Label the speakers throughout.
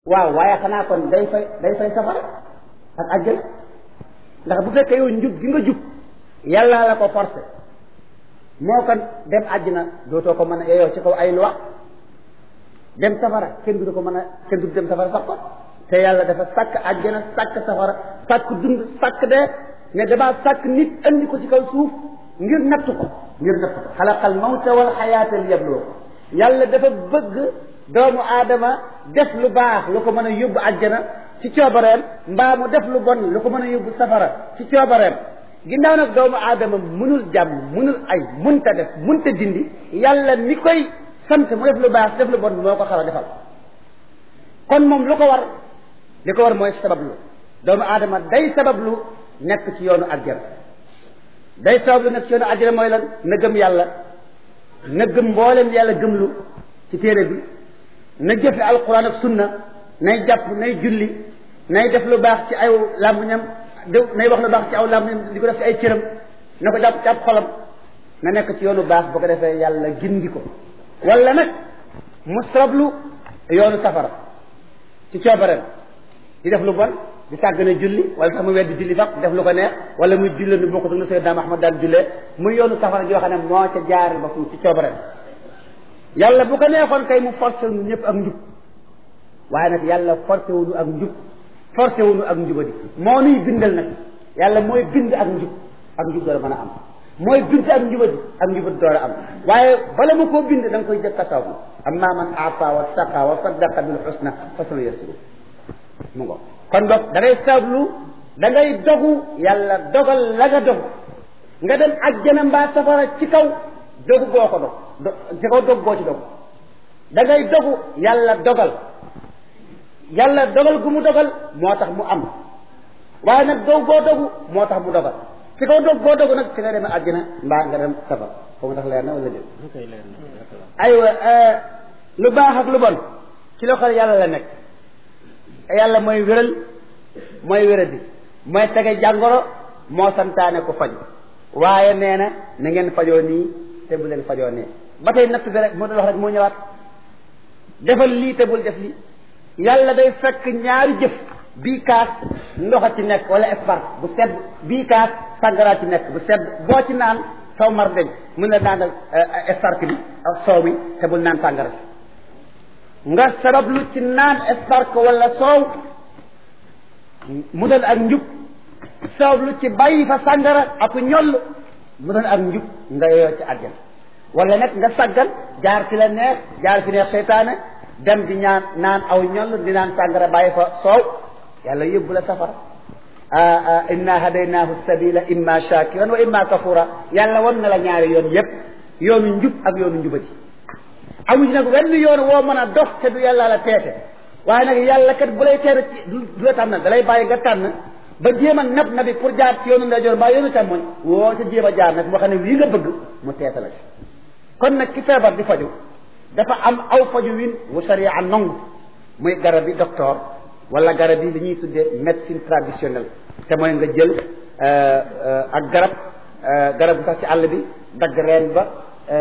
Speaker 1: waaw waaye xanaa kon day fay day fay safara ak àjjana ndax bu fekkee yow njub gi nga jub yàlla la ko forcé moo kon dem àjjana dootoo ko mën a yeyoo ci kaw ay loi dem safara kenn du ko mën a kenn du dem safara sax ko te yàlla dafa sàkk àjjana sàkk safara sàkk dund sàkk dee ne damaa sàkk nit andi ko ci kaw suuf ngir natt ko ngir natt ko xalaqal mawta wal xayaata li yabloo ko yàlla dafa bëgg doomu aadama def lu baax lu ko mën a yóbbu àjjana ci coobareem mbaa mu def lu bon lu ko mën a yóbbu safara ci coobareem ginnaaw nag doomu aadama munul jàmm munul ay munta def munta dindi yàlla mi koy sant mu def lu baax def lu bon moo ko xaw a defal kon moom lu ko war li ko war mooy sabablu doomu aadama day sabablu nekk ci yoonu àjjana day sabablu nekk ci yoonu àjjana mooy lan na gëm yàlla na gëm mboolem yàlla gëmlu ci téere bi na jëfe alquran ak sunna nay jàpp nay julli nay def lu baax ci aw làmmiñam nay wax lu baax ci aw làmmiñam di ko def ci ay cëram na ko jàpp ci ab xolam na nekk ci yoonu baax bu ko defee yàlla gindi ko wala nag mu sabablu yoonu safara ci coobareem di def lu bon di sàggane julli wala sax mu weddi julli sax def lu ko neex wala muy julle nu bokkut nu Seydina Muhammad daan jullee muy yoonu safara joo xam ne moo ca jaar ba fu ci coobareem yàlla bu ko neexoon kay mu forcé wu ñëpp ak njub waaye nag yàlla forcé wuñu ak njub forcé wuñu ak njubadi moo nuy bindal nag yàlla mooy bind ak njub ak njub door a mën a am mooy bind ak njubadi ak njubadi door a am waaye bala ma koo bind da nga koy jëkk a saw amma man aata wa saqa wa saddaqa bil husna fa sanu yasiru mu ngo kon boog da ngay sablu da ngay dogu yàlla dogal la nga dogu nga dem ajjana mbaa safara ci kaw dogu goo ko dog ci kaw dog goo ci dog da ngay dogu yàlla dogal yàlla dogal gu mu dogal moo tax mu am waaye nag dog goo dogu moo tax mu dogal ci kaw dog goo dogu nag ci nga demee àjjana mbaa nga dem safara foofu ndax leer na wala déet aywa lu baax ak lu bon ci loxol yàlla la nekk yàlla mooy wéral mooy wéradi mooy tege jàngoro moo santaane ko faju waaye nee na na ngeen fajoo nii te bu leen fajoo nee ba tey natt bi rek moo doon wax rek moo ñëwaat defal lii te bul def lii yàlla day fekk ñaari jëf bii kaas ndox a ci nekk wala espark bu sedd bii kaas sàngara ci nekk bu sedd boo ci naan saw mar deñ mun la naanal espark bi ak soow mi te bul naan sàngara si nga sabablu ci naan espark wala soow mu doon ak njub sabablu ci bàyyi fa sàngara ak ñoll mu doon ak njub nga yeyoo ci àjjana wala nag nga saggan jaar fi la neex jaar fi neex seytaane dem di ñaan naan aw ñoll di naan sàngara bàyyi fa soow yàlla yóbbu la safara inna hadaynaahu sabila imma shakiran wa imma kafura yàlla wan na la ñaari yoon yépp yoonu njub ak yoonu njubati amu ci nag wenn yoon woo mën a dox te du yàlla la teete waaye nag yàlla kat bu lay teete ci du la tànn da lay bàyyi nga tànn ba jéem a nab nabi pour jaar ci yoonu ndeyjoor mbaa yoonu càmmoñ woo ca jéem a jaar nag moo xam ne lii nga bëgg mu teete la ci kon nag ki feebar di faju dafa am aw faju win wu sariya nangu muy garab yi docteur wala garab yi li ñuy tuddee médecine traditionnelle te mooy nga jël ak garab garab bu sax ci àll bi dagg reen ba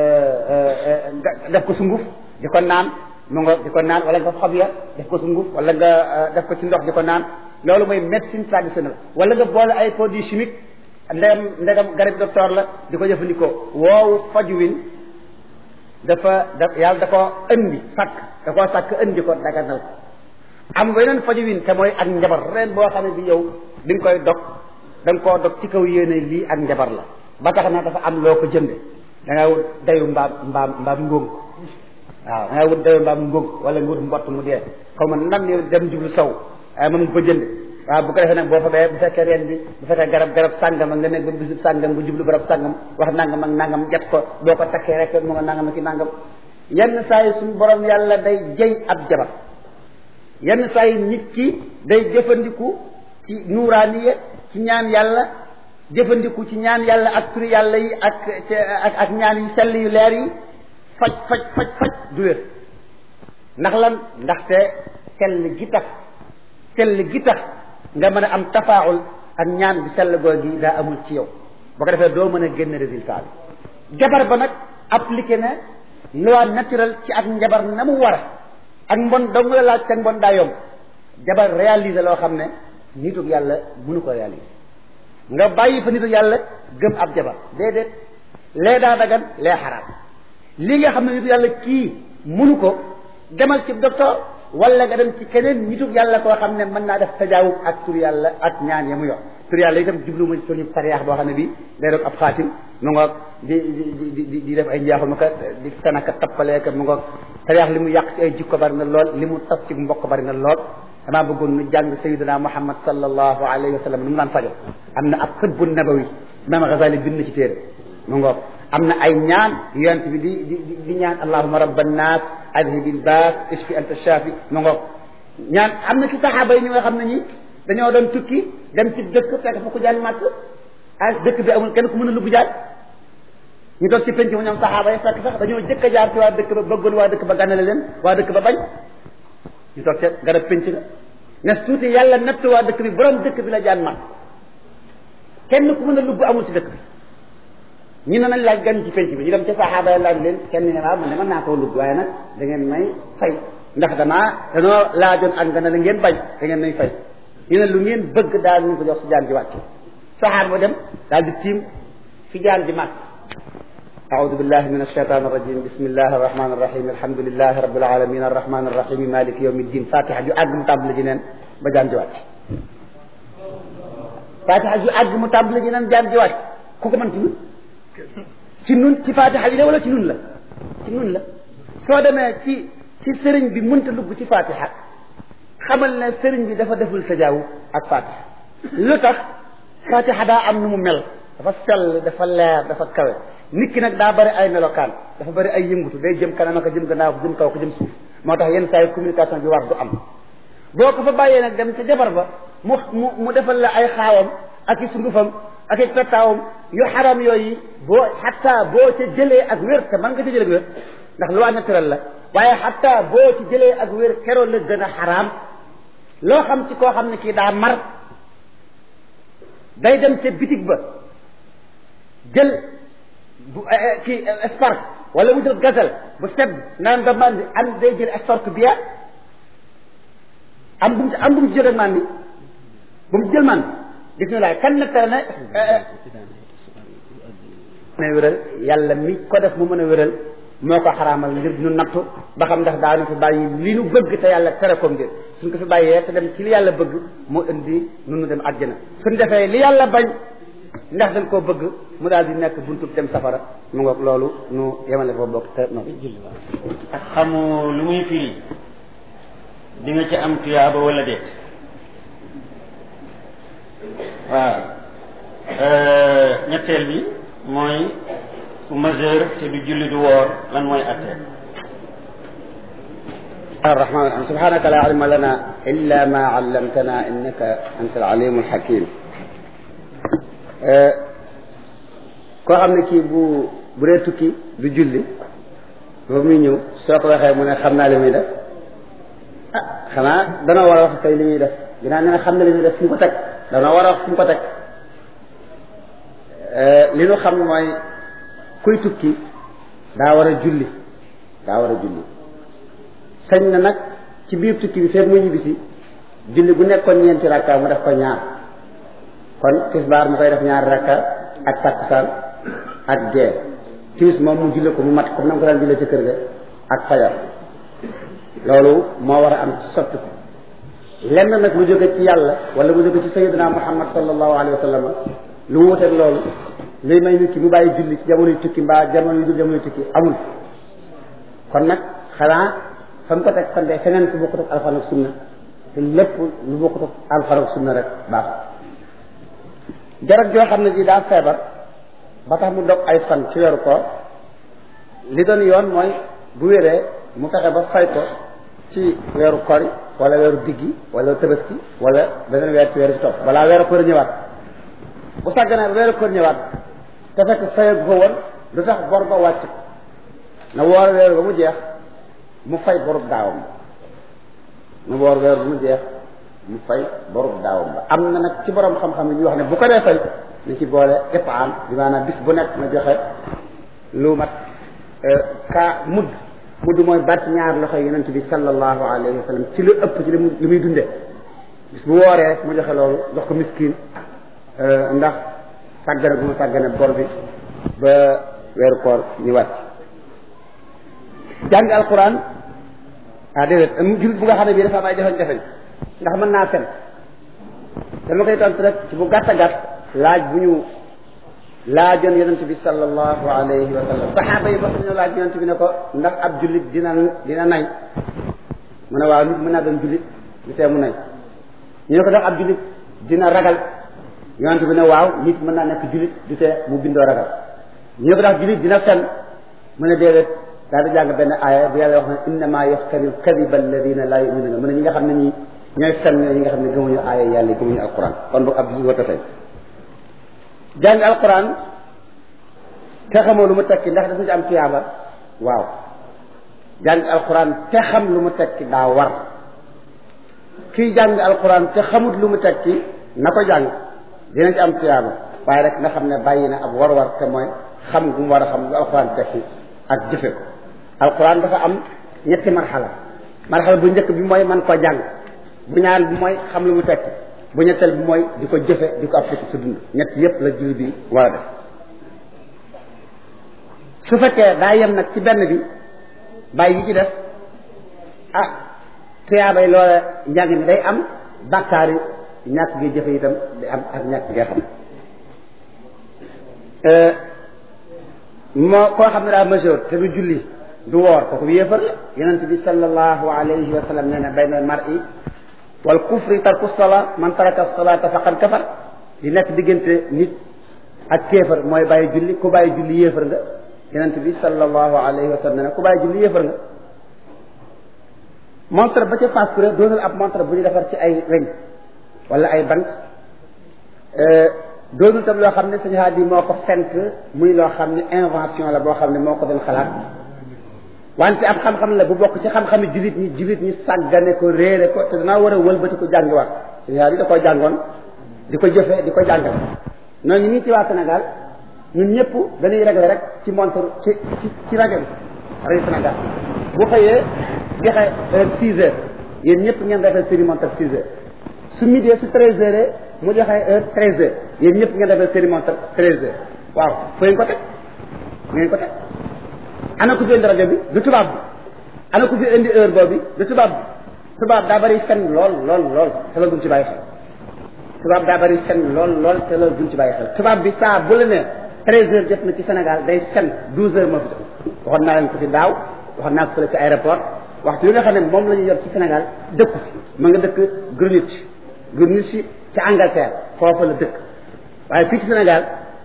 Speaker 1: def ko sunguf di ko naan mu nga di ko naan wala nga xob ya def ko sunguf wala nga def ko ci ndox di ko naan loolu mooy médecine traditionnelle wala nga boole ay produits chimiques ndegam ndegam garab docteur la di ko jëfandikoo woowu faju win dafa da yàlla da koo indi sàkk da koo sàkk indi ko daganal ko am weneen faju win te mooy ak njabar reen boo xam ne bi yow di nga koy dog da nga koo dog ci kaw yéene lii ak njabar la ba tax na dafa am loo ko jënde da nga wut dayu mbaam mbaam mbaam ngóog waaw da nga wut dayu mbaam ngóog wala nga wut mbott mu dee xaw ma nan yow dem jublu sow moom nga ko jënd waaw bu ko defee nag boo fa bee bu fekkee reen bi bu fekkee garab garab sàngam nga nekk ba bisub sàngam nga jublu garab sàngam wax nangam ak nangam jat ko boo ko takkee rek mu nga nangam ak i nangam yenn saa yi suñu borom yàlla day jëy ab jabar yenn saa yi nit ki day jëfandiku ci nuuraaniye ci ñaan yàlla jëfandiku ci ñaan yàlla ak turi yàlla yi ak ak ak ñaan yu sell yu leer yi faj faj faj faj du wér ndax lan ndaxte sell gi tax sell gi tax nga mën a am tafaawul ak ñaan bi sell googi daa amul ci yow boo ko defee doo mën a génn résultat bi jabar ba nag appliqué na loi naturelle ci ak njabar na mu war a ak mbon dong la laaj te mbon daa yomb jabar réaliser loo xam ne nitug yàlla mënu ko réaliser nga bàyyi fa nitug yàlla gëm ab jabar déedéet lee daa dagan lee xaraam li nga xam ne nitug yàlla kii mënu ko demal ci docteur wala nga dem ci keneen nitug yàlla koo xam ne mën naa def tajaawub ak tur yàlla ak ñaan ya mu yor tur yàlla itam jublu ma ci suñu sariyaax boo xam ne bii day doon ab xaatim mu ngoog di di di di def ay njaaxul ma ka di tanaka tappaleeka mu ngoog sariyaax li mu yàq ci ay jikko bari na lool li mu tas ci mbokk bari na lool damaa bëggoon nu jàng sayidina muhammad sallallahu alayhi wa sallam nu mu daan fajo am na ab xëbbu nabawi imam Ghazali bind na ci téere mu ngoog am na ay ñaan yonent bi di di di ñaan allahuma rabba nnaas adhibil baas ishfi anta shafi mu ngoog ñaan am na ci saxaaba yi ñu nga xam ne ñi dañoo doon tukki dem ci dëkk fekk fa ku jaan màtt ah dëkk bi amul kenn ku mën a lugg jaan ñu toog ci penc mu ñoom saxaaba yi fekk sax dañoo jëkk a jaar ci waa dëkk ba bëggoon waa dëkk ba gànnale leen waa dëkk ba bañ ñu toog ca garab penc ga nes tuuti yàlla natt waa dëkk bi borom dëkk bi la jaan màtt kenn ku mën a lugg amul ci dëkk bi ñu ne nañ laaj gan ci penc bi ñu dem ca saxaaba yi laaj leen kenn ne waaw man ne mën naa koo lugg waaye nag da ngeen may fay ndax damaa danoo laajoon ak nga ne la ngeen bañ da ngeen may fay ñu ne lu ngeen bëgg daal ñu ko jox si jaan ji wàcc saxaar ba dem daal di tiim fi jaan ji màtt أعوذ بالله من الشيطان الرجيم بسم الله الرحمن الرحيم الحمد لله رب العالمين الرحمن الرحيم مالك يوم الدين فاتحة جو أجم تابل جنان بجان جوات فاتحة جو أجم تابل جنان جان جوات كوكو من تنون تنون تي فاتحة لا ولا تنون لا تنون لا سو دمé ci ci sëriñ bi mënta dugg ci fatiha xamal ne sëriñ bi dafa deful sajaawu ak fatiha lu tax fatiha daa am nu mu mel dafa sell dafa leer dafa kawe nit ki nag daa bari ay melokaan dafa bari ay yëngutu day jëm kanam ak jëm gannaaw jëm kaw ko jëm suuf moo tax yenn saa yi communication bi war du am boo ko fa bàyyee nag dem ca jabar ba mu mu mu defal la ay xaawam ak i sungufam ak i pettaawam yu xaram yooyu boo xatta boo ca jëlee ak wér te man nga ca jëlee ak wér ndax loi naturelle la waaye xatta boo ci jëlee ak wér keroog la gën a xaraam loo xam ci koo xam ne kii daa mar day dem ca bitig ba jël bu kii spark wala mu jël gazelle bu sedd naan ba mandi am day jël escorte bière am bu mu am bu mu jël mandi bu mu jël mandi bismillah kan nag tere ne ne wéral yàlla mi ko def mu mën a wéral moo ko xaraamal ngir ñu nattu ba xam ndax daanu fi bàyyi li nu bëgg te yàlla tere ko ngir suñ ko fi bàyyee te dem ci li yàlla bëgg moo indi nu nu dem àjjana suñ defee li yàlla bañ ndax dañ koo bëgg mu daal di nekk buntu dem safara mu ngoog loolu nu yemale foofu bokk te no
Speaker 2: ak xamu lu muy firi di nga ci am tuyaaba wala déet waaw ñetteel bi mooy ku majeur te du julli du woor lan mooy attee
Speaker 1: الرحمن الرحيم سبحانك لا علم لنا إلا ما علمتنا إنك أنت العليم الحكيم koo xam ne kii bu bu dee tukki du julli ba muy ñëw soo ko waxee mu ne xam naa li muy def ah xanaa dana war a wax kay li muy def ginnaaw nee na xam na li muy def fu mu ko teg dana war a wax fu mu ko teg li nu xam mooy kuy tukki daa war a julli daa war a julli sañ na nag ci biir tukki bi feet mu ñibbisi julli bu nekkoon ñeenti rakka mu def ko ñaar kon tisbaar mu koy def ñaari rakka ak takkusaan ak gee timis moom mu julli ko mu mat comme na mu ko daan jullee ca kër ga ak fajar loolu moo war a am sotti ko lenn nag lu jóge ci yàlla wala mu jóge ci sayyidina muhammad sallallahu alayhi wa sallam lu mu wuteeg loolu luy may nit ki mu bàyyi julli ci jamonoy tukki mbaa jamono yu dul jamonoy tukki amul kon nag xanaa fa mu ko teg kon de feneen fu bokkut ak alxuraan ak sunna te lépp lu bokkut ak alxuraan ak sunna rek baaxul jarab joo xam ne ji daa feebar ba tax mu dog ay fan ci weeru koor li doon yoon mooy bu wéree mu fexe ba fay ko ci weeru kori wala weeru diggi wala tabaski wala beneen weer ci weeru ci topp balaa weeru koor ñëwaat bu sàgganee ba weeru koor ñëwaat te fekk fayag ko woon lu tax bor ba wàcc ko na woor weeru ba mu jeex mu fay borub daawam mu woor weeru ba mu jeex mu fay borub daawam ba am na nag ci borom xam-xam yi ñu wax ne bu ko dee fay ni ci boole ipaam bi maanaam bis bu nekk na joxe lu mat ka mudd mudd mooy baat ñaar loxo yonent bi sallallahu alayhi wa sallam ci lu ëpp ci li mu li muy dundee bis bu wooree rek mu joxe loolu jox ko miskin ndax sàggane bu mu sàggane bor bi ba weeru koor ñu wàcc jàng alquran ah déedéet am jullit bu nga xam ne bii dafa am ay jafe-jafe ndax mën naa fen dama koy tontu rek ci bu gàtt a gàtt laaj bu ñu laajoon yonent bi sallallahu alayhi wa sallam saxaaba yi mos nañoo laaj yonent bi ne ko ndax ab jullit dina dina nay mu ne waaw nit mën naa doon jullit lu tee mu nay ñu ne ko ndax ab jullit dina ragal yonent bi ne waaw nit mën naa nekk jullit du tee mu bindoo ragal ñu ne ko ndax jullit dina fen mu ne déedéet daal di jàng benn aaya bu yàlla wax ne innama yaftari alkadiba alladina la yuminuna mu ne ñi nga xam ne ñi ñooy fen ñooy ñi nga xam ne gëmuñu aaya yàlla gëmuñu alquran kon boog ab jullit war a fay jàng alquran te xamoo lu mu tekki ndax dafa ci am tuyaaba waaw jàng alquran te xam lu mu tekki daa war kii jàng alquran te xamut lu mu tekki na ko jàng dina ci am tuyaaba waaye rek nga xam ne bàyyi na ab war-war te mooy xam gu mu war a xam lu alquran tekki ak jëfe ko alquran dafa am ñetti marxala marxala bu njëkk bi mooy man koo jàng bu ñaar bi mooy xam lu mu tekki bu ñetteel bi mooy di ko jëfe di ko appliquer sa dund ñett yépp la jullit bi war a def su fekkee daa yem nag ci benn bi bàyyi yi ci def ah tuyaabay loola njàng mi day am bàkkaar yi ñàkk gi jëfe itam day am ak ñàkk ngay xam moo koo xam ne daa majeur te du julli du woor kooku yéefar la yonent bi sallallahu alayhi wa sallam nee na bayna mar'i wal kufri tarku sola man taraka solata faqad kafar di nekk diggante nit ak kéefar mooy bàyyi julli ku bàyyi julli yéefar nga yonent bi sallallahu alayhi wa sallam nee na ku bàyyi julli yéefar nga montre ba ca facture doonal ab montre bu ñu defar ci ay weñ wala ay bant doonul tam loo xam ne sañu haat yi moo ko fent muy loo xam ne invention la boo xam ne moo ko doon xalaat wante ab xam-xam la bu bokk ci xam-xami jullit ñi jullit ñi sàggane ko réere ko te danaa war a wëlbati ko jàngiwaat sañu haat yi da koo jàngoon di ko jëfe di ko jàngal noonu ñi ci waa Sénégal ñun ñëpp dañuy régler rek ci montre ci ci ci rajo bi rajo Sénégal bu xëyee joxe heure six heures yéen ñëpp ngeen defee série montre six heures su midi su treize heures mu joxe heure treize heures yéen ñëpp ngeen defee série montre treize heures waaw fu ngeen ko teg fu ngeen ko teg ana ku fi indi rajo bi du tubaab bi ana ku fi indi heure boobu du tubaab bi tubaab daa bari fen lool lool lool te loolu duñ ci bàyyi xel tubaab daa bari fen lool lool te loolu duñ ci bàyyi xel tubaab bi saa bu la ne treize heures jot na ci Sénégal day fen douze heures moo fi jot waxoon naa leen ko fi daaw waxoon naa ko fële ci aéroport waxtu li nga xam ne moom la ñu yor ci Sénégal dëkku fi ma nga dëkk Greenwich Greenwich ci Angleterre foofu la dëkk waaye fii ci Sénégal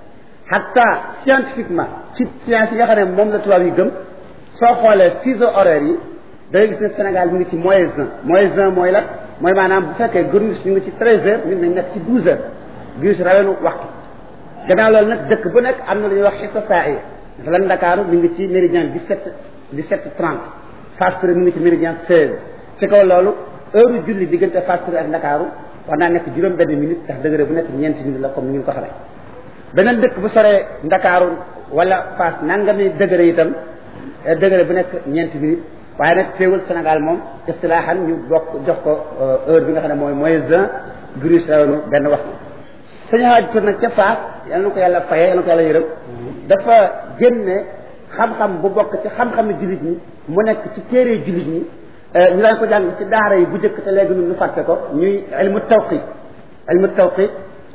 Speaker 1: hatta scientifiquement ci science yi nga xam ne moom la tubaab yi gëm soo xoolee fuseau horaire yi da ngay gis ne Sénégal mi ngi ci moins un moins un mooy la mooy maanaam bu fekkee Greenwich ñu ngi ci treize heures ñun nañ nekk ci douze heures Greenwich rawenu waxtu gannaaw loolu nag dëkk bu nekk am na lu ñuy wax xissa saa yi dafa lan Ndakaaru mi ngi ci méridien dix-sept dix-sept trente Fass Touré mi ngi ci méridien seize ci kaw loolu heure julli diggante Fass Touré ak Ndakaaru war naa nekk juróom benn minute ndax degré bu nekk ñeenti minute la comme ni ngeen ko xamee beneen dëkk bu soree Ndakaaru wala Fass nangami degré itam degré bu nekk ñeenti minute waaye nag teewul Sénégal moom istilaaxan ñu bokk jox ko heure bi nga xam ne mooy moins un Greenwich rawenu benn waxtu sañu xaaj tur nag ca Fass yal na ko yàlla fayee yal na ko yàlla yërëm dafa génne xam-xam bu bokk ci xam-xami jullit ñi mu nekk ci téere jullit ñi ñu daan ko jàng ci daara yi bu njëkk te léegi ñun ñu fàtte ko ñuy ilmu tawqit ilmu tawqit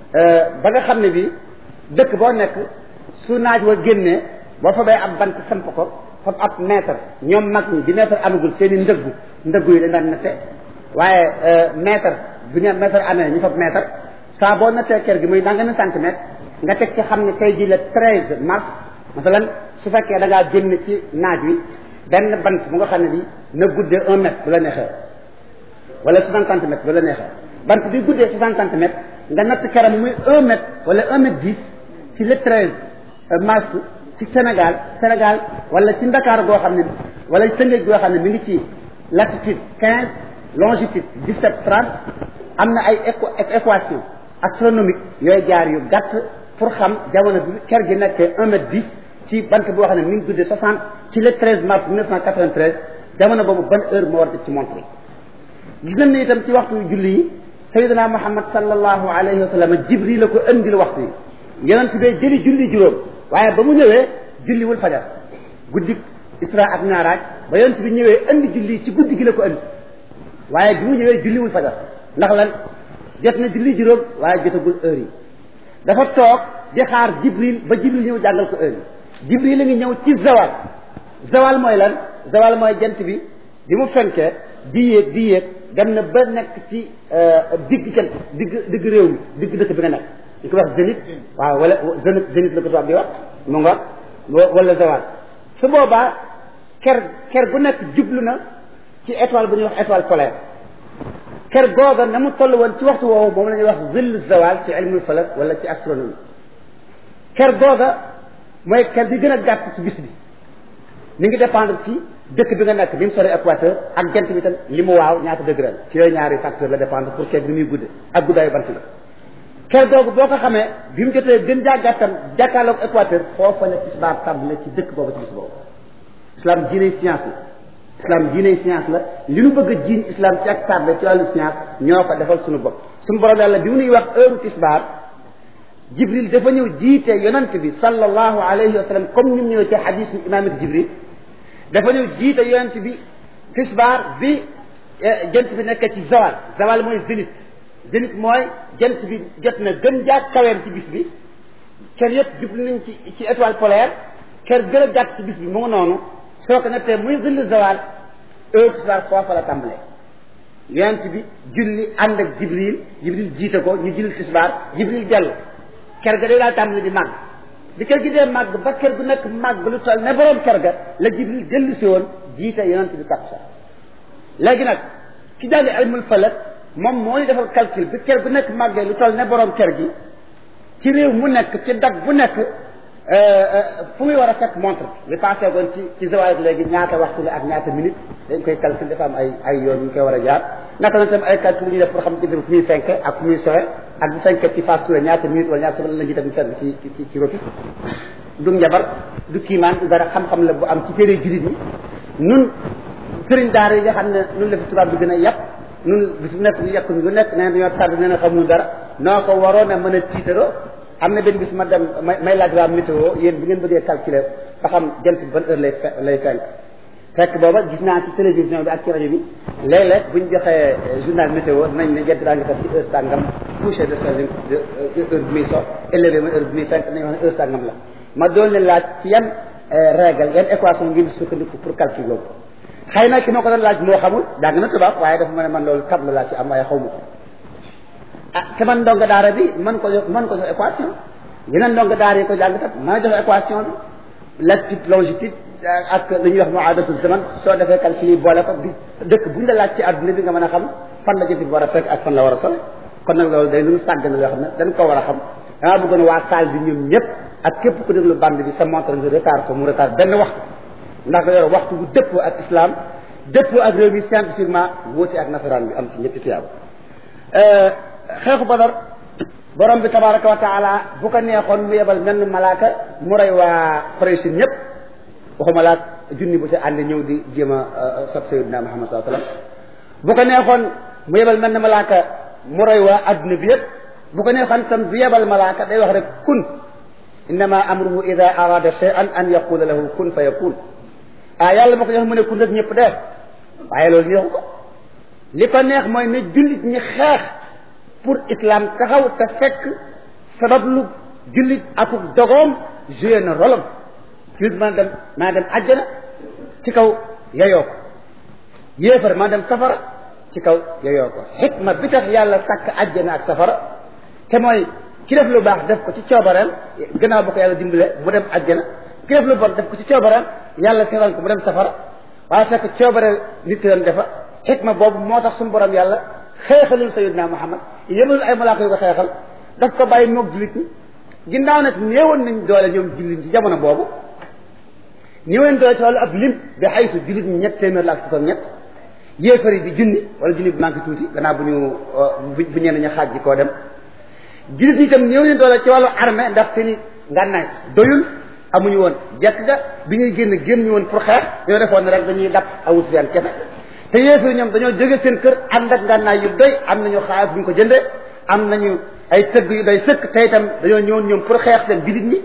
Speaker 1: ba nga xam ne bi dëkk boo nekk su naaj wa génnee boo fa bay ab bant samp ko fab ab mètre ñoom mag ñi di mètre amagul seen i ndëggu ndëggu yi dañ daan natte waaye mètre bu ñu mètre amee ñu fab mètre saa boo nattee kër gi muy nangami centimètre nga teg ci xam ne tey jii le treize mars masalan su fekkee da ngaa génn ci naaj wi benn bant bu nga xam ne bi na guddee un mètre bu la neexee wala soixante centimètres bu la neexee bant bi guddee soixante centimètres nga natt keram muy un mètre wala un mètre dix ci le treize mars ci Sénégal Sénégal wala ci Ndakaaru goo xam ne wala Tëngéej goo xam ne mi ngi ci latitude quinze longitude dix-sept trente am na ay équation astronomique yooyu jaar yu gàtt pour xam jamono bi ker gi nekkee un mètre dix ci bant boo xam ne mi ngi guddee soixante ci le treize mars mille neuf cent quatre-vingt-treize jamono boobu ban heure moo war a def ci montre yi gis nañ ne itam ci waxtu julli yi sayyidina muhammad sallallahu alayhi wa sallam jibril la ko andil waxtu yi yonent bee jëli julli juróom waaye ba mu ñëwee julliwul fajar guddi isra ak mi'raj ba yonent bi ñëwee andi julli ci guddi gi la ko andi waaye bi mu ñëwee julliwul fajar ndax lan jot na julli juróom waaye jotagul heure yi dafa toog di xaar jibril ba jibril ñëw jàngal ko heure yi jibril la ngi ñëw ci zawal zawal mooy lan zawal mooy jant bi bi mu fenkee di yéeg di yéeg dem na ba nekk ci digg jant digg digg réew mi digg dëkk bi nga nekk ñu ko wax zénith waaw wala zénith zénith la ko tubaab di wax mu nga wala zawal su boobaa ker ker gu nekk jublu na ci étoile bu ñuy wax étoile polaire ker googa na mu toll woon ci waxtu woowu moom la ñuy wax zillu zawal ci ilmul falak wala ci astronomie ker googa mooy ker bi gën a gàtt ci bis bi mi ngi dépendre ci dëkk bi nga nekk bi mu sori équateur ak jant bi tam li mu waaw ñaata degré la ci yooyu ñaari facteur la dépendre pour ker bi muy gudde ak guddaayu bant la ker googu boo ko xamee bi mu jotee gën jaa gàttam jàkkaarloog équateur foofa la tisbaar tàmbale ci dëkk boobu ci bis boobu islam diiney science la islam diiney science la li nu bëgg a jiiñ islam ci ak tardé ci wàllu science ñoo ko defal suñu bopp suñu borom yàlla bi mu nuy wax heure tisbaar jibril dafa ñëw jiite yonant bi sallallahu alayhi wa sallam comme ni mu ñëwee ci xadisu imaamati jibril dafa ñëw jiite yonant bi tisbaar bi jant bi nekk ci zawal zawal mooy zénith zénith mooy jant bi jot na gën jaa kaweem ci bis bi ker yëpp jublu nañ ci ci étoile polaire ker gën a gàtt ci bis bi mu ngi noonu soo ko nettee muy zillu zawal heure tisbaar foofa la tàmbalee yonent bi julli ànd ak jibril jibril jiite ko ñu julli tisbaar jibril dellu ker ga day daal tàmbali di màgg bi ker gi dee màgg ba ker gu nekk màgg lu toll ne borom ker ga la jibril dellu si woon jiite yonent bi takkusaan léegi nag ki jàng ilmul falak moom moo ñu defal calcul bi ker gu nekk màggee lu toll ne borom ker gi ci réew mu nekk ci dag bu nekk fu muy war a fekk montre bi passé goon ci ci zawal léegi ñaata waxtu la ak ñaata minute dañ koy calcul dafa am ay ay yoon ñu koy war a jaar naka la tam ay calcul yu ñu def pour xam jënd fu muy fenk ak fu muy sowe ak bu fenkee ci phase touré ñaata minute wala ñaata semaine la ñuy def ñu fekk ci ci ci rotis du njabar du kiimaan du dara xam-xam la bu am ci téere jullit yi nun sëriñ daara yi nga xam ne nun la fi tubaab bi gën a yàpp nun bis bu nekk ñu yàq ñu lu nekk nee dañoo tàdd nee na xamuñu dara noo ko waroon a mën a tiitaroo am na benn bis ma dem may may laaj waa météo yéen bi ngeen bëggee calculer ba xam jant bi ban heure lay fe lay fenk fekk booba gis naa ci télévision bi ak ci rajo bi léeg-léeg bu ñu joxee journal météo nañ ne jant daa ngi fekk ci heure sàngam coucher de soleil heure bi muy so élevé mooy heure bi muy fenk nañu wax ne heure sàngam la ma doon leen laaj ci yan règle yan équation ngeen di sukkandiku pour calcul boobu xëy na ki ma ko doon laaj moo xamul jàng na tubaab waaye dafa ma ne man loolu tableau laa ci am waaye xaw ma ko ah te man ndongo daara bi man ko jox man ko jox équation yeneen ndongo daara yi ko jàng tat mën a jox équation bi latitude longitude ak li ñuy wax muadatu zaman soo defee calcul yi boole ko bi dëkk bu ñu la laaj ci àdduna bi nga mën a xam fan la jënt bi war a fekk ak fan la war a sole kon nag loolu day lu ñu sàgg na loo xam ne dañ ko war a xam damaa bëggoon waa salle bi ñoom ñëpp ak képp ku déglu bande bi sa montre nga retard ko mu retard benn waxtu ndax nga yor waxtu bu dëppoo ak islam dëppoo ak réew mi scientifiquement wóote ak nasaraan bi am ci ñetti tiyaaba xeexu badar borom bi tabaraka wa taala bu ko neexoon mu yebal menn malaaka mu rey waa Quraysh ñëpp waxuma laak junni bu ci ànd ñëw di jéem a sot sayyidina Muhammad sallallahu alayhi wasallam bu ko neexoon mu yebal menn malaaka mu rey waa adduna bi yëpp bu ko neexoon tam du yebal malaaka day wax rek kun innama amruhu ida arada shay'an an yaqula lahu kun fa yakun ah yàlla ma ko jox mu ne kun rek ñëpp dee waaye loolu neexu ko li ko neex mooy ne jullit ñi xeex pour islam taxaw te fekk sabab lu jullit akuk dogoom joué na rolam jullit maa dem maa dem àjjana ci kaw yayoo ko yéefar maa dem safara ci kaw yayoo ko xikma bi tax yàlla sàkk àjjana ak safara te mooy ki def lu baax def ko ci coobareem gannaaw ba ko yàlla dimbale mu dem àjjana ki def lu bon def ko ci coobareem yàlla seetaan ko mu dem safara waaye fekk coobare nit doon defa xikma boobu moo tax suñu borom yàlla xeexalul sayidna muhammad yemalul ay malaaka yu ko xeexal daf ko bàyyi moog jullit ñi ginnaaw nag néewoon nañ doole ñoom jullit ñi ci jamono boobu néewoon doole ci wàllu ab lim bi xaysu jullit ñi ñett téeméer la ak fukk ak ñett yéefar yi di junni wala junni bi manqué tuuti gannaaw bu ñu bu ñenn ña xaaj ji koo dem jullit ñi itam néew nañ doole ci wàllu armée ndax seeni ngànnaay doyul amuñu woon jekk ga bi ñuy génn génn ñu woon pour xeex ñoo defoon ne rek dañuy dab Abu Sufyaan kese te yéefar ñoom dañoo jóge seen kër ànd ak ngànnaay yu doy am nañu xaalis bu ñu ko jëndee am nañu ay tëgg yu doy sëkk te itam dañoo ñëwoon ñoom pour xeex seen jullit ñi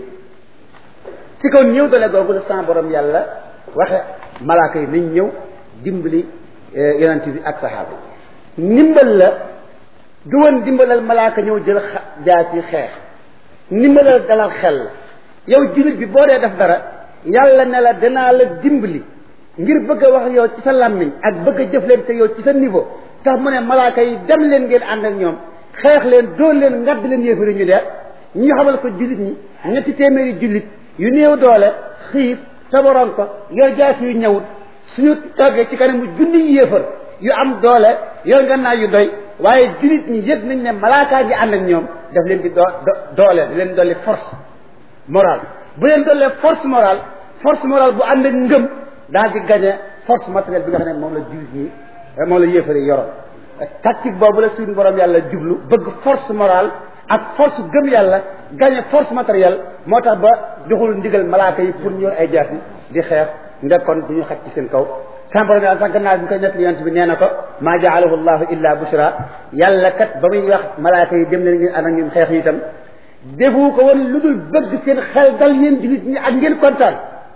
Speaker 1: ci kaw ñëw dale googu la sans borom yàlla waxe malaaka yi nañ ñëw dimbali yonent bi ak saxaaba ndimbal la du woon dimbalal malaaka ñëw jël jaas yi xeex ndimbalal dalal xel la yow jullit bi boo dee def dara yàlla ne la danaa la dimbali ngir bëgg a wax yow ci sa làmmiñ ak bëgg a jëflante yow ci sa niveau tax mu ne malaaka yi dem leen ngeen ànd ak ñoom xeex leen dóor leen ngadd leen yéefari ñu dee ñu xamal ko jullit ñi ñetti téeméeri jullit yu néew doole xiif tabaroon ko yor jaas yu ñëwut suñu toggee ci kanamu junni yéefar yu am doole yor nga naa yu doy waaye jullit ñi yëg nañ ne malaakaa gi ànd ak ñoom daf leen di doo doole di leen dolli force morale bu leen dollee force morale force morale bu ànd ak ngëm daal di gagné force matérielle bi nga xam ne moom la jullit ñi moom la yéefar yi yoroon tactique boobu la suñu borom yàlla jublu bëgg force morale ak force gëm yàlla gagné force matérielle moo tax ba joxul ndigal malaaka yi pour ñu yor ay jaas yi di xeex ndekkoon du ñu xaj ci seen kaw sama borom yàlla sax gannaaw bi ñu koy nettali yonent bi nee na ko maa jaalahu llahu illa bushra yàlla kat ba muy wax malaaka yi dem leen ngeen ànd ak ñun xeex yi itam defu ko woon lu dul bëgg seen xel dal yéen jullit ñi ak ngeen kontaan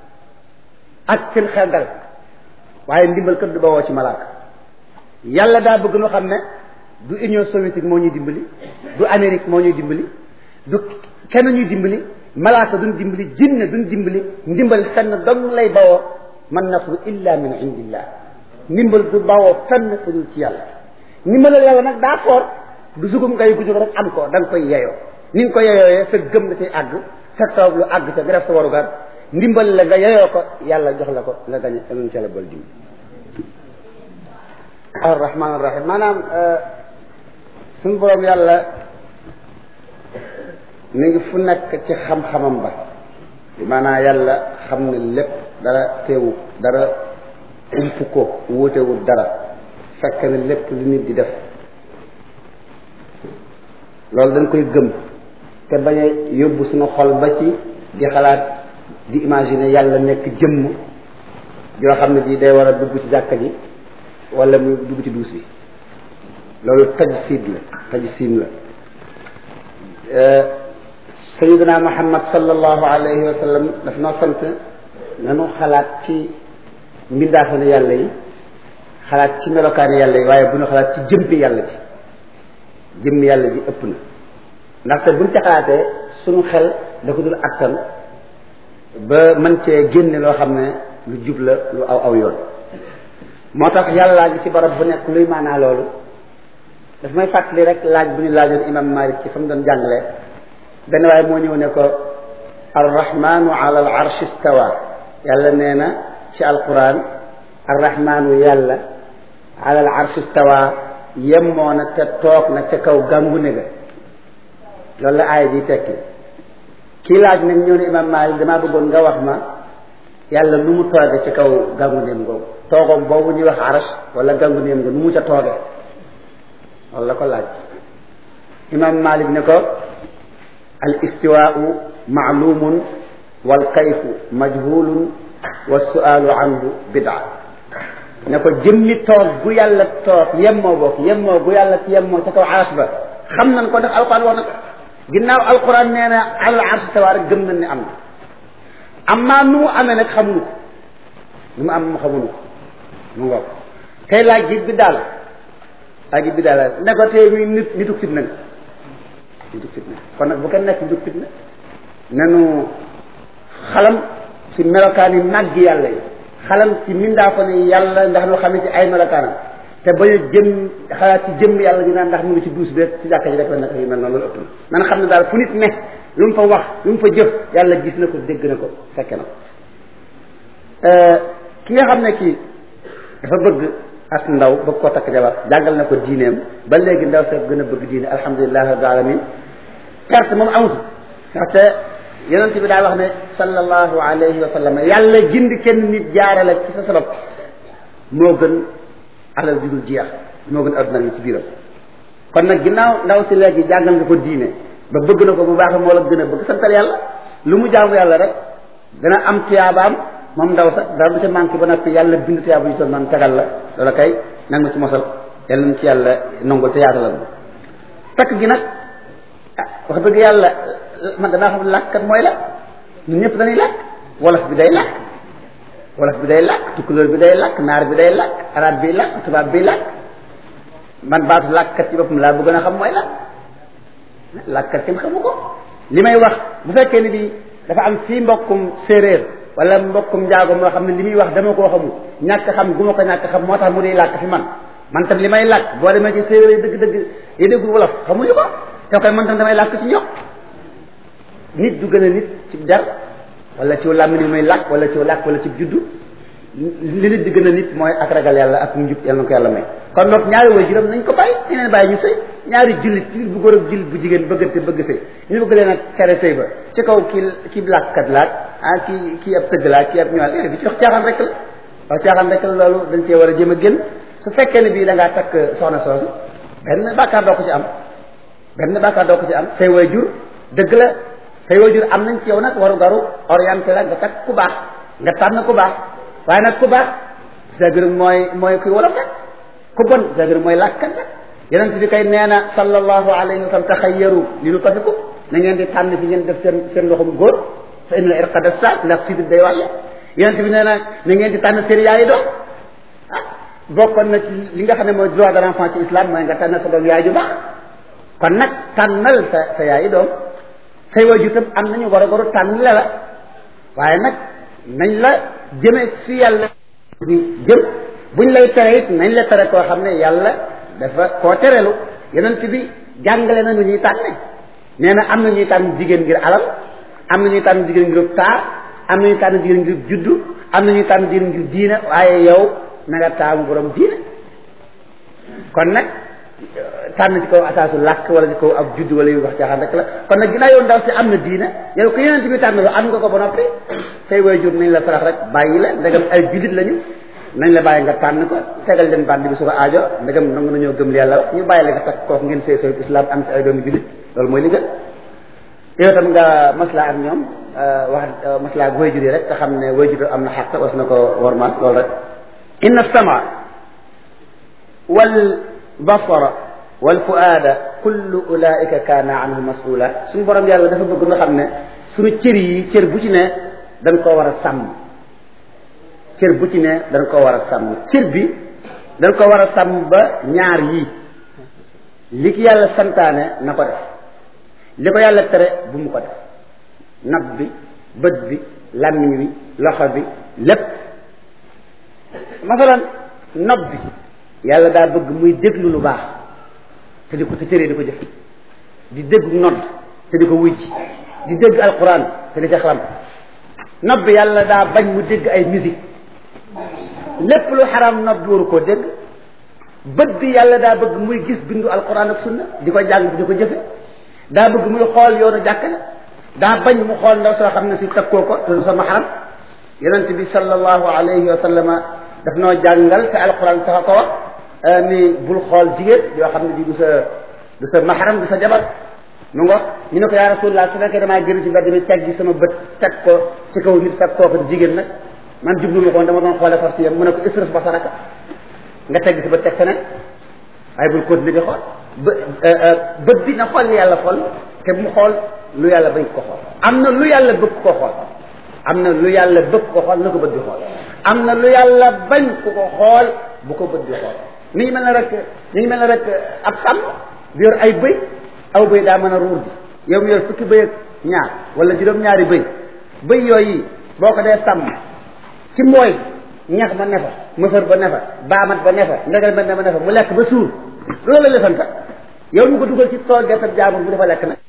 Speaker 1: ak seen xel dal waaye ndimbal kat du bawoo ci malaaka yàlla daa bëgg nu xam ne du union soviétique moo ñuy dimbali du amérique moo ñuy dimbali du kenn ñuy dimbali malaaka duñ dimbali jinne duñ dimbali ndimbal fenn dong lay bawoo man nasru illa min indillah ndimbal du bawoo fenn fu dul ci yàlla ndimbalal yàlla nag daa foor du sugum ngay gu jóg rek am ko da nga koy yeyoo ni nga ko yeyooyee sa gëm da cay àgg fekk sabab lu àgg ca nga def sa warugar ndimbal la nga yeyoo ko yàlla jox la ko nga gañe amun ci yàlla bol dimbali arrahman arrahim maanaam suñu borom yàlla mi ngi fu nekk ci xam-xamam ba maanaam yàlla xam ne lépp dara teewu dara ump ko wóotewul dara fekk ne lépp li nit di def loolu dañ koy gëm te bañ a yóbbu suñu xol ba ci di xalaat di imaginer yàlla nekk jëmm yoo xam ne ji day war a dugg ci jàkka ji wala mu dugg ci duus bi loolu tajsid la tajsim la sayidina muhammad sallallahu alayhi wa sallam daf noo sant nanu xalaat ci mbindaafane yàlla yi xalaat ci melokaani yàlla yi waaye bu ñu xalaat ci jëmmi yàlla ji jëmmi yàlla ji ëpp na ndaxte buñ ca xalaatee suñu xel da ko dul attan ba mën cee génne loo xam ne lu jub la lu aw aw yoon moo tax yàllaa ngi ci barab bu nekk luy maanaa loolu daf may fàttali rek laaj bu ñu laajoon imam malik ci fa mu doon jàngalee benn waaye moo ñëw ne ko arrahmanu ala al arsh istawa yàlla nee na ci alquran arrahmanu yàlla ala al arsh istawa yemmoo na te toog na ca kaw gàngu ne ga loolu la aaya ji tekki kii laaj nag ñëw ne imam malik damaa bëggoon nga wax ma yàlla nu mu tooge ci kaw gàngu neem googu toogoom boobu ñuy wax arash wala gàngu neem nga nu mu ca tooge loolu la ko laaj imam malik ne ko al istiwaau maalumun wal kayfu majhulun wa sualu anhu bidaa ne ko jëmmi toog gu yàlla toog yemmoo bokk yemmoo gu yàlla ci yemmoo ca kaw arash ba xam nañ ko ndax alquran wax na ko ginnaaw alquran nee na alal arsh tawa rek gëm nañ ne am na amma nu mu amee nag xamuñu ko nu mu am mu xamuñu ko mu ngoog tey laaj ji bi daal laaj ji bi daal ne ko tey muy nit nitu fitna nga nitu fitna kon nag bu kenn nekk nitu fitna nanu xalam ci melokaan yi màgg yàlla yi xalam ci mindaafo ne yàlla ndax nu xam ne ci ay melokaanam te bañ a jëm xalaat ci jëm yàlla di naan ndax mu ngi ci duus bi ci jàkka ji rek la nekk yu mel noonu loolu ëpp na nan xam ne daal fu nit ne lu mu fa wax lu mu fa jëf yàlla gis na ko dégg na ko fekke na ko ki nga xam ne kii dafa bëgg as ndaw bëgg koo takk jabar jàngal na ko diineem ba léegi ndaw sa gën a bëgg diine alhamdulilah rabbil alamin perte moom amatu ndaxte yonent bi daa wax ne sallallahu alayhi wa sallam yàlla gindi kenn nit jaare la ci sa sabab moo gën alal ju dul jeex moo gën adduna li ci biiram kon nag ginnaaw ndaw si léegi jàngal nga ko diine ba bëgg na ko bu baax moo la gën a bëgg santal yàlla lu mu jaamu yàlla rek dana am tuyaabaam moom ndaw sax dara du ca manqué ba noppi yàlla bind tuyaaba yu toll noonu tegal la loola kay nag ma ci mosal yàlla nañ ci yàlla nongul te yaatalal takk gi nag ah wax dëgg yàlla man danaa xam làkkat mooy la ñun ñëpp dañuy làkk wolof bi day làkk wolof bi day làkk tukkulóor bi day làkk naar bi day làkk arab bi làkk tubaab bi làkk man baatu làkkat ci boppam laa bëgg a xam mooy la làkkat kenn xamu ko li may wax bu fekkee ni bi dafa am fii mbokkum séeréer wala mbokkum njaago moo xam ne li muy wax dama koo xamul ñàkk xam gu ma ko ñàkk xam moo tax mu di làkk fi man man tam li may làkk boo demee ci séeréer yi dëgg-dëgg yi déggul wolof xamuñu ko te koy man tam damay làkk ci ñoom nit du gën a nit ci der wala ci làmmiñ muy làkk wala ci làkk wala ci juddu li nit di gën a nit mooy ak ragal yàlla ak njub yàlla na ko yàlla may kon nag ñaari way juróom nañ ko bàyyi ñu leen bàyyi ñu sëy ñaari jullit jullit bu góor ak jullit bu jigéen bëggante bëgg sëy ñu bëgg leen a tere sëy ba ci kaw kii kii làkkat laat ah kii kii ab tëgg laat kii ab ñëwaat yooyu bi ci wax caaxaan rek la wax caaxaan rek la loolu dañ cee war a jéem a génn su fekkee ne bii da ngaa takk soxna soosu benn bàkkaar doo ko ci am benn bàkkaar doo ko ci am say way jur dëgg la say way jur am nañ ci yow nag waru garu orienté la nga takk ku baax nga tànn ku baax waaye nag ku baax c'est-à-dire mooy mooy kuy wolof rek ku bon c'est-à-dire mooy làkkat rek yonent bi kay nee na sallallahu alayhi wa sallam taxayyaru li nu tafiku na ngeen di tànn fi ngeen def seen seen loxum góor fa inna irqada sa ndax sidit day wàlle yonent bi nee na na ngeen di tànn seen yaayi doom ah bokkoon na ci li nga xam ne mooy droit de l'enfant ci islam mooy nga tànn sa doom yaay ju baax kon nag tànnal sa sa yaayi doom say waajur tam am nañu war a goru tànn la la waaye nag nañ la jëme fi yàlla bi jëm buñ lay tere it nañ la tere koo xam ne yàlla dafa koo terelu yonent bi jàngale na nu ñuy tànne nee na am na ñuy tànn jigéen ngir alal am na ñuy tànn jigéen ngir taar am na ñuy tànn jigéen ngir juddu am na ñuy tànn jigéen ngir diina waaye yow na nga taamu borom diina kon nag tànn ci kaw asaasu làkk wala ci kaw ab juddu wala yu wax caaxaan rek la kon nag ginnaaw yow ndaw si am na diina yow ko yonent bi tànn lu am nga ko ba noppi say waajur nañ la sarax rek bàyyi la ndegam ay jullit lañu nañ la bàyyi nga tànn ko tegal leen bànd bi su ko aajo ndegam nangu nañoo gëm li yàlla wax ñu bàyyi la nga takk kooku ngeen sëy sëy islam am ci ay doomi jullit loolu mooy li gën yow tam nga maslaa ak ñoom wax maslaa ak waajur yi rek te xam ne waajur am na xàq was na ko wormaal loolu rek inna sama wal basara wal fuaada kullu ulaika kaana anhu masula suñu borom yàlla dafa bëgg nga xam ne suñu cër yi cër bu ci ne dañ koo war a sàmm cër bu ci ne dañ koo war a sàmm cër bi dañ ko war a sàmm ba ñaar yii li ki yàlla santaane na ko def li ko yàlla tere bu mu ko def nab bi bët bi làmmiñ wi loxo bi lépp masalan nopp bi yàlla daa bëgg muy déglu lu baax te di ko te cëree di ko jëf di dégg nodd te di ko wujj di dégg alquran te di ca xalam nopp bi yàlla daa bañ mu dégg ay musique lépp lu xaram nopp bi waru koo dégg bët bi yàlla daa bëgg muy gis bindu alquran ak sunna di ko jàng di ko jëfe daa bëgg muy xool yoonu jàkka daa bañ mu xool ndaw soo xam ne si takkoo ko te du sama xaram yonent bi sallallahu alayhi wa sallama daf noo jàngal te alquran sax a ko wax ni bul xool jigéen yoo xam ne di du sa du sa maxaram du sa jabar mu ngo ñu ne ko yaa rasulullah su fekkee damaa génn ci mbedd mi teg gi sama bët teg ko ci kaw nit fekk kooku jigéen nag man jublu ma ko dama doon xoolee far si yam mu ne ko israf basaraka nga teg sa bët teg feneen waaye bul continuer di xool bë bët bi na xool li yàlla xool te mu xool lu yàlla bañ ko xool am na lu yàlla bëgg ko xool am na lu yàlla bëgg ko xool na ko bët di xool am na lu yàlla bañ ku ko xool bu ko bët di xool mi ngi mel ne rek mi ngi mel ne rek ab sàmm bi yor ay bëy aw bëy daa mën a ruur ji yow mi yor fukki bëy ak ñaar wala juróom-ñaari bëy bëy yooyu boo ko dee sàmm ci mbooy ñax ba nefa mëfër ba nefa baamat ba nefa ndegal ba nefa mu lekk ba suur loolu la ñu sant yow ñu ko dugal ci tool gerte jaamur bu dafa lekk nag